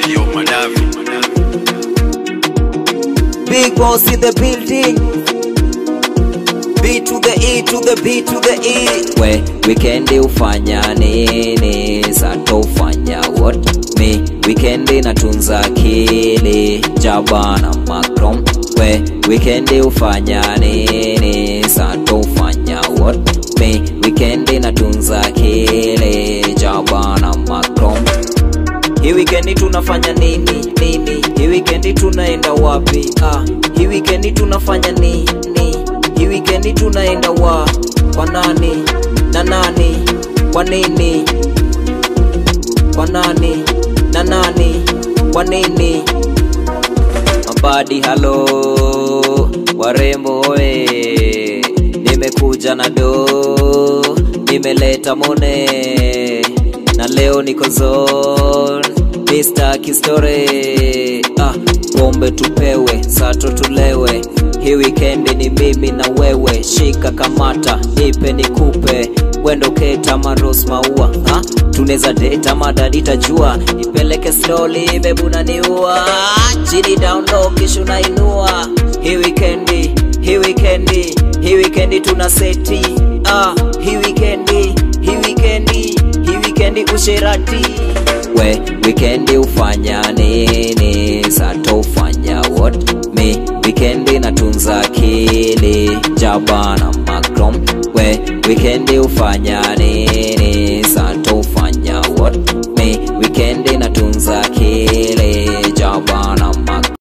Yo, Madavi. Big boss in the building. B to the E to the B to the E. We weekendi ufanya nini? Sato ufanya what? Me weekendi natunza akili. Jabana Macron. We weekendi ufanya nini? Sato ufanya what? Me weekendi natunza akili. Jabana Macron. Hii wikendi tunafanya nini nini? Hii wikendi tunaenda wapi? Ah, hii wikendi tunafanya nini? Hii wikendi tunaenda wa kwa nani na nani? Kwa nini? Kwa nani na nani? Kwa nini? Mabadi halo, warembo oe, nimekuja na do, nimeleta mone na leo niko zone Mr. Kistore ah, pombe tupewe sato tulewe hii wikendi ni mimi na wewe shika kamata nipe nikupe wendo keta maros maua ah, tuneza deta madadi tajua nipeleke slowly bebu naniua chini down low kisha unainua hii wikendi hii wikendi hii wikendi tuna seti ah, hii wikendi hii wikendi hii wikendi usherati we wikendi ufanya nini sato ufanya what me wikendi natunza akili jabana macrom we wikendi ufanya nini sato ufanya what